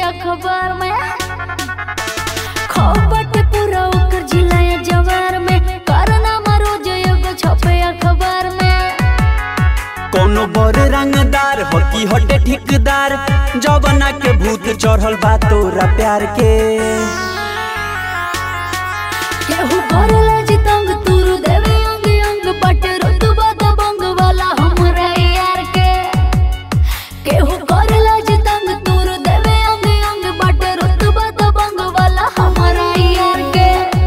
अखबार में खपट पूरा ओकर जिलाया जवार में कारनामा रोज एगो छपे अखबार में कोनो बर रंगदार हो की हटे ठिकदार जवना के भूत चढ़ल बा तोरा प्यार के केहू करेला जितंग तुरु देवे अंग अंग बट रुतबा दबंग वाला हमरा यार के केहू करेला जितंग तुरु देवे अंग अंग बट रुतबा दबंग वाला हमरा यार के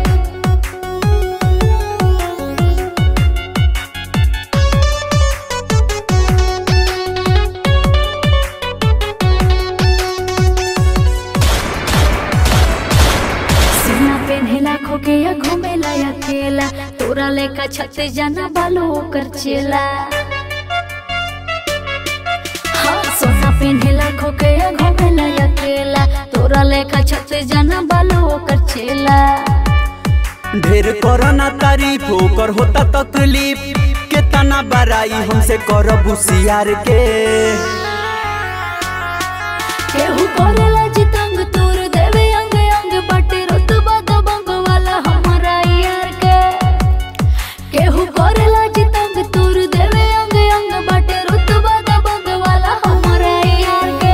सीना पेन्हेला खोके या घूमेला अकेला तोरा लेका छत जाना बालो ओकर चेला हाँ सोना पेन्हेला खोके या घूमेला अकेला तोरा लेका छत जाना बालो ओकर चेला ढेर करना तारीफ ओकर होता तकलीफ केतना बड़ाई हमसे करब होशियार के केहू करेला जितंग तोर देवे अंग अंग बटे रुतबा दबंग वाला हमरा यार के केहू करेला जितंग तोर देवे अंग अंग बटे रुतबा दबंग वाला हमरा यार के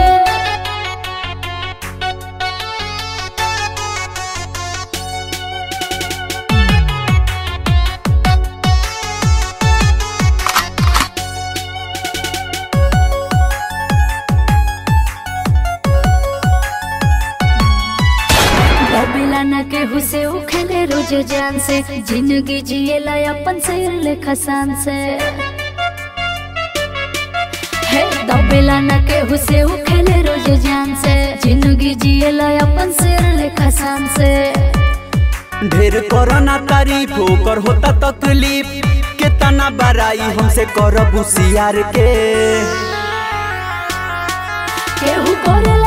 डबेला न केहू से उखेले रोज जान से जिंदगी जिएला अपन से लेखा शान से हे दबेला न केहू से उखेले रोज जान से जिंदगी जिएला अपन से लेखा शान से ढेर करना तारीफ ओकर होता तकलीफ केतना बड़ाई हमसे करब होशियार के केहू करेला